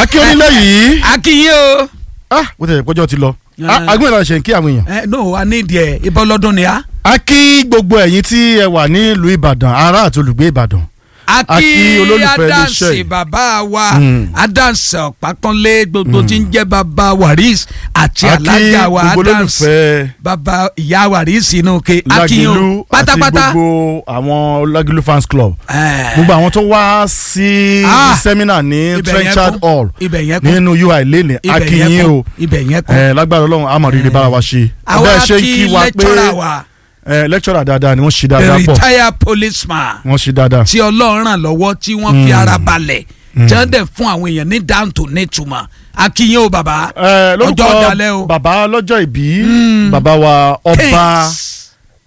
akí onílẹ̀ yìí akínyìn o. ah bó ti yẹ kọjọ́ ti lọ Yeah. agbóhùn ìlànà ṣe ń kí àwọn èèyàn. ẹ no a ní ìdí ẹ ibọ lọdún ni a. a kí gbogbo ẹ̀yin tí ẹ wà nílùú ìbàdàn ará àti olùgbé ìbàdàn. a A kí kí olólùfẹ́ iléeṣẹ́ adansi yìí. bàbá wa Mm. adansi ọ̀pákánlé gbogbo tí ń jẹ́ bàbá waris àti a kí alájà wa gbogbo adansi olólùfẹ́ bàbá ìyá waris inú ke lágìlú akínyìn àti pátápátá. gbogbo àwọn lágìlú fans club. Eh, gbogbo àwọn tó wá sí Ah, sẹ́mínà ní ibẹ̀ yẹn trenchard kún. hall ibẹ̀ yẹn kún nínú ui lẹ́nì ibẹ̀ akínyìn yẹn o kún ibẹ̀ yẹn kún. ẹ lágbára ọlọ́run àmọ̀ rírì bára wa ṣe. àwa Bẹ́ẹ̀ ṣe ń kí kí wa pé lẹ́tọ́rà wa ẹ lecturer dáadáa ni wọ́n ṣe the dáadáa pọ̀ retired policeman wọ́n ṣe dáadáa. tí ọlọ́run ràn lọ́wọ́ tí wọ́n fi ara balẹ̀ tí wọ́n dẹ̀ fún àwọn èèyàn ní dáńtò nítumọ̀ akínyìn o bàbá ẹ ọjọ́ ọ̀dàlẹ̀ o. lórúkọ bàbá lọ́jọ́ ìbí bàbá wa ọba Thanks.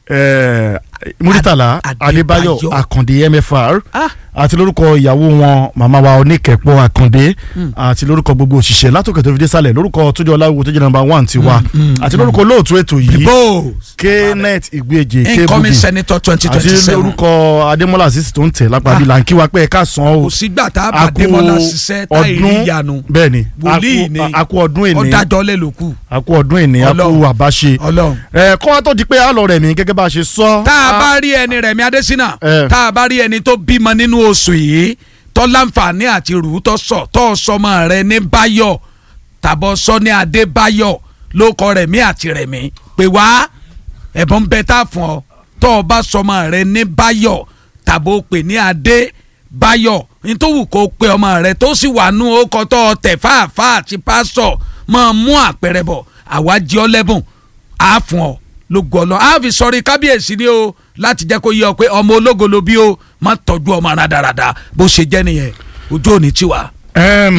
ẹ, muritala Ad- adébáyọ̀ Adébáyọ̀. àkàndé mfr Ah. àti lórúkọ ìyàwó wọn màmá wa oníkẹ̀pọ̀ àkàndé àti lórúkọ gbogbo òṣìṣẹ́ látòkè tó fi dé sálẹ̀ lórúkọ tójú ọláwo tó jẹ́ nọ́mbà one tiwa àti lórúkọ olóòtú ètò yìí bó knet ìgbéje incoming kébùgì senator twenty àti twenty seven lórúkọ adémọlá àṣìṣe tó ń tẹ̀ lápá bí là ń kí wa pé ẹ ká san o kò sígbà tá a bá Àkú démọlá ṣiṣẹ́ tá ìrí ọdún ìyanu bẹ́ẹ̀ ni Wòlíì àkú- ni. àkú ọdún èní ọ̀dájọ́ lè ló kù àkú ọdún èní àkú Ọlọ́run. àbáṣe ọlọ́run. ẹ kọ́ wa tó di pé a lọ rẹ̀ mí gẹ́gẹ́ bá a ṣe sọ. tá a bá rí ẹni Rẹ̀mí Adésínà Eh. tá a bá rí ẹni tó bímọ nínú oṣù yìí tó láǹfààní àti rù ú tó sọ tó sọmọ rẹ̀ ní Báyọ̀ tàbọ̀ sọ ní Adébáyọ̀ ló kọ Rẹ̀mí àti Rẹ̀mí pé wá ẹ̀bùn bẹ tá a fún ọ tó o bá sọmọ rẹ̀ ní Báyọ̀ tàbọ̀ pè ní Adébáyọ̀ nítòwù kó pe ọmọ rẹ̀ tó sì wà nú ọkọ̀ tó o tẹ̀ fáàfáà àti pásọ̀ máa mú àpẹẹrẹ bọ̀ àwa jí ọ lẹ́bùn á fún ọ lógo ọlọ á fi sọrí kábíyèsí ni o láti jẹ́ kó yé ọ pé ọmọ ológo ló bí o má tọ́jú ọmọ rádaràda bó ṣe jẹ́ nìyẹn ojú òní tiwa. Ẹm,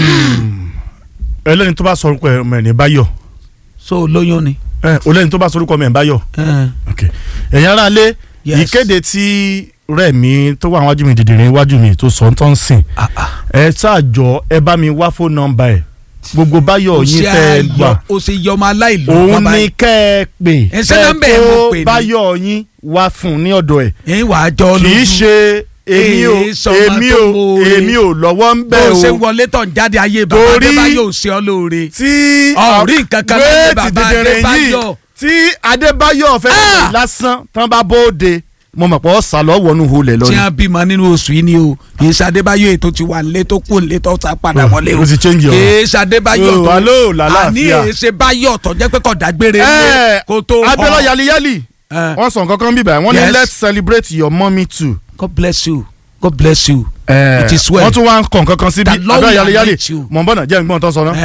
ẹlẹ́ni tó bá sọ orúkọ ẹ̀ mẹ́rin báyọ̀ so lóyún ni. ẹ, olẹ́ni tó bá sọ orúkọ mẹ́rin báyọ̀ ok ẹ̀yin ará lé Yes. ìkéde tí rẹ̀mí tó wà wájú mi dìdìrín wájú mi tó sọ ń tán sìn Ah, ah. ẹ ṣáàjọ ẹ bá mi wá fóònù nọ́mbà ẹ gbogbo báyọ̀ o yín ṣe tẹ́ ẹ gbà ayọ̀ o ṣe yọmọ aláìlú òun bàbá ni yìí. kẹ́ ẹ pè Ẹ ṣé nọ́mbà ẹ̀ mo pè ní. báyọ̀ yín wá fún un ní ọ̀dọ̀ ẹ̀ ẹ wàá jọ kì lójú í ṣe èmi ò Èé sọmọ èmi tó ò mọ̀ọ́re. èmi ò lọ́wọ́ ń bó bẹ̀ o ṣe o wọlé tán jáde ayé bàbá Torí- Adébáyọ̀ ò ṣe ọ lóore. tí ọ̀rí nǹkan kan láyé wéètì bàbá dìdìrín yìí Adébáyọ̀. tí Adébáyọ̀ fẹ́ Ah! pè lásán tán bá bóde mo mọ̀ pé ó sá lọ́wọ́ nù hulẹ̀ tí lọ́ni. wọn bímọ nínú oṣù yìí ni o kì í ṣe Adébáyọ̀ ètò ti wà nílé tó kù nílé tó sá padà Oh, wọlé o ó ti change kì ọ̀rọ̀. í ṣe Adébáyọ̀ Oh, tó hello, làlàáfíà. àní èsè Báyọ̀ tó jẹ́ pé kò dágbére ẹ nílé kó tó Abiola họ. yaliyali Eh. wọ́n sọ nǹkan kan bíbẹ̀ wọ́n ní Yes. let's celebrate your mommy too. God bless you God bless you Eh, It is well. wọ́n tún wá ń kọ̀ nǹkan kan síbi The Lord Abiola will yaliyali meet you. mọ̀ n bọ́nà jẹ́ nǹkan tó sọ náà.